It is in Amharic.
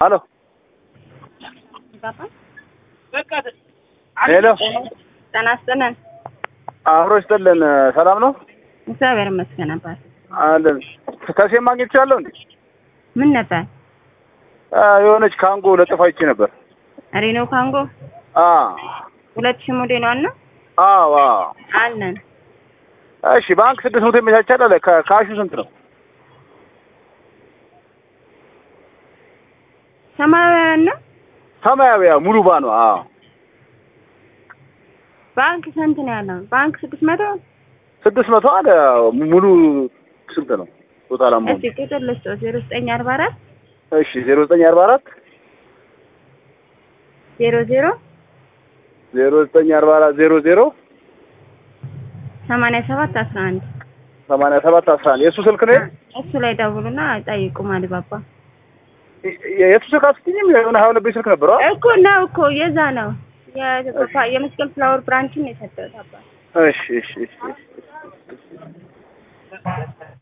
ሄሎ ሄሎ ጤና ይስጥልን። አብሮ ይስጥልን። ሰላም ነው እግዚአብሔር ይመስገን ነበር። አለን። ከሴም ማግኘት ይችላለሁ እንዴ? ምን ነበር? አ፣ የሆነች ካንጎ ለጥፋ ይቺ ነበር። ሪኖ ካንጎ አ ሁለት ሺህ ሞዴል ዋና አዎ አዎ። አለን። እሺ ባንክ ስድስት መቶ ይመቻቻል አለ። ካ- ካሹ ስንት ነው? ሰማያዊ ዋና ሰማያዊ ያው ሙሉ ባኗ። አዎ ባንክ ስንት ነው ያለው? ባንክ ስድስት መቶ ስድስት መቶ አለ። ሙሉ ስንት ነው? ቶታል አማውንት እስኪ ቁጥር ልስጠው ዜሮ ዘጠኝ አርባ አራት እሺ ዜሮ ዘጠኝ አርባ አራት ዜሮ ዜሮ ዜሮ ዘጠኝ አርባ አራት ዜሮ ዜሮ ሰማንያ ሰባት አስራ አንድ ሰማንያ ሰባት አስራ አንድ የእሱ ስልክ ነው። እሱ ላይ ደውሉና ጠይቁ። ማሊባባ የእሱ ስልክ አትይኝም? የሆነ ሀያ ሁለት ቤት ስልክ ነበረው። እኮ ነው እኮ የዛ ነው የ- የመስቀል ፍላወር ብራንችን ነው የሰጠሁት አባት እሺ እሺ እሺ እሺ